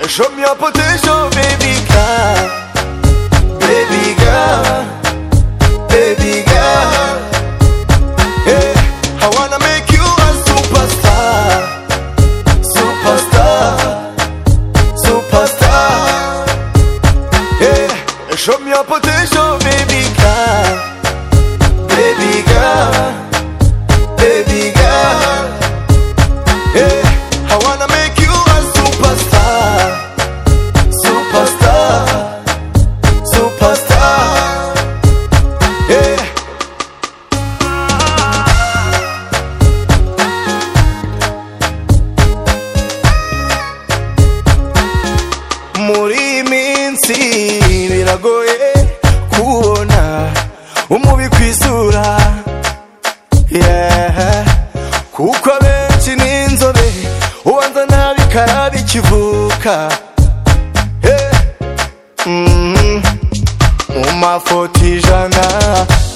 Show me your potential, baby girl. Baby girl. Baby girl. Yeah. I wanna make you a superstar. Superstar. Superstar. Yeah. Show me your potential, baby girl. Baby girl. Baby girl. Yeah, I wanna make you a superstar, superstar, superstar. Yeah. Muri iyi minsi biragoye kubona umubi ku isura yeah. kuko abenshi ni inzobe ubanza nabi karabi kivuka yeah. mm. mu mafoto ijana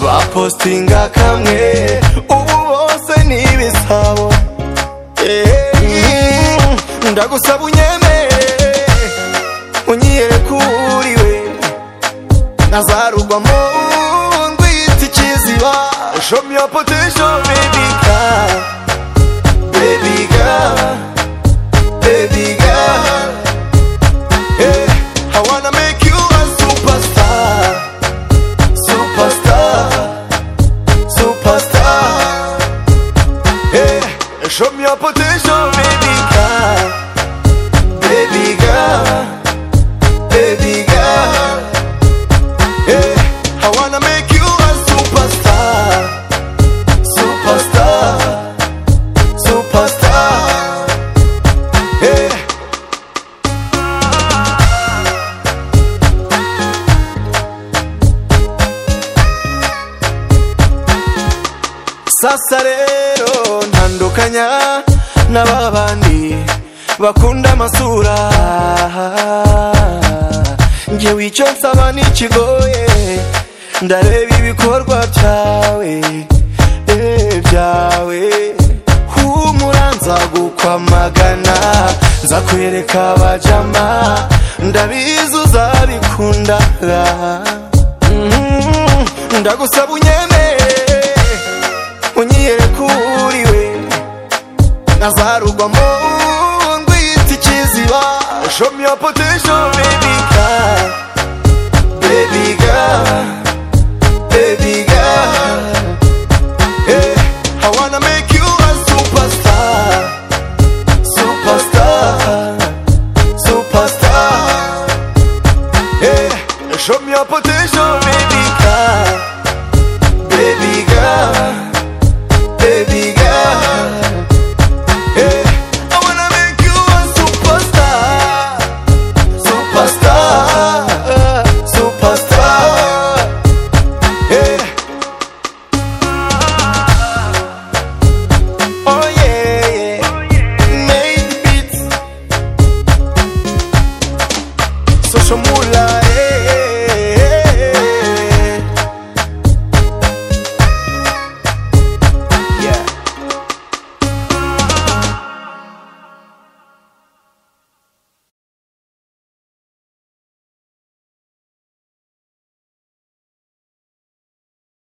bapostinga kamwe ubu bose ni ibisabo yeah. mm. ndagusaba unyemere unyiyereka uwo uriwe nazarugwamo ngwita ikiziba show me your potential baby girl baby girl baby girl yeah i wanna make you a superstar superstar superstar yeah show me your potential baby girl baby girl baby girl yeah, I wanna make you a superstar, superstar, superstar. Yeah. Sasa rero ntandukanya na ba bandi bakunda amasura njyewe icyo nsaba ntikigoye ndareba ibikorwa byawe eh, byawe humura nzagukwamagana nzakwereka abajama ndabizi uzabikunda Mhm, ndagusaba unyemere unyiyereka uwo uriwe nazarugwamo ngwita ikiziba show me your potential baby